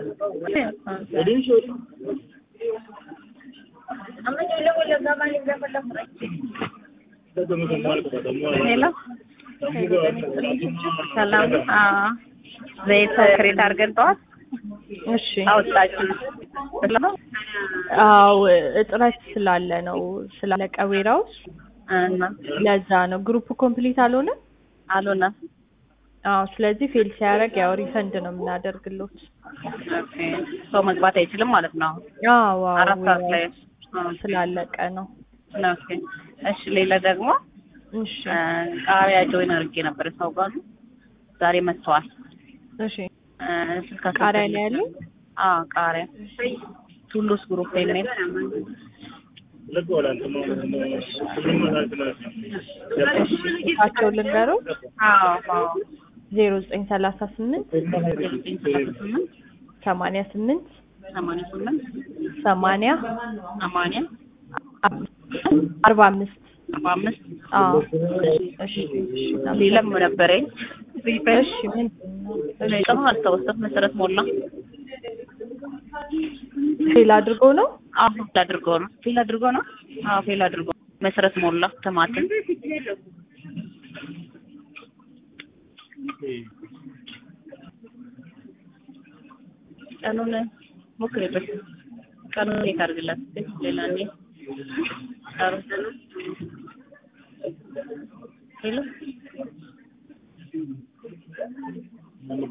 ሄሎ ሰላም ዘይት ክሬት አድርገን ጠዋት እሺ አወጣችሁ አዎ እጥረት ስላለ ነው ስላለቀ ዌራውስ እና ለዛ ነው ግሩፕ ኮምፕሊት አልሆነ አልሆነም። አዎ ስለዚህ ፌል ሲያደርግ ያው ሪፈንድ ነው የምናደርግሎት ኦኬ ሰው መግባት አይችልም ማለት ነው። አዎ አዎ አራት ሰዓት ላይ warehouse ስላለቀ ነው ኦኬ። እሺ ሌላ ደግሞ እሺ እ ቃሪያ ጆይን አድርጌ ነበር ሰው ጋር ዛሬ መጥተዋል። እሺ እ ስልካቸው ቃሪያ ላይ ያሉ አዎ ቃሪያ ቱሉስ ግሩፕ የሚል ታቸው ልንገረው አዎ አዎ ዜሮ ዘጠኝ ሰላሳ ስምንት ዘጠኝ ሰላሳ ስምንት ሰማንያ ስምንት ሰማንያ ስምንት ሰማንያ ሰማንያ አርባ አምስት አርባ አምስት አዎ እሺ ሌላም ነበረኝ እሺ ምንድን ነው ቀኑ አስታወስኩት መሰረት ሞላ ፌል አድርጎ ነው አዎ ፌል አድርጎ ነው ፌል አድርጎ ነው አዎ ፌል አድርጎ መሰረት ሞላ ተማትን ቀኑን ሞክሬበት ቀኑን እንዴት አድርግላት ሌላ እንዴ ኧረ ሄሎ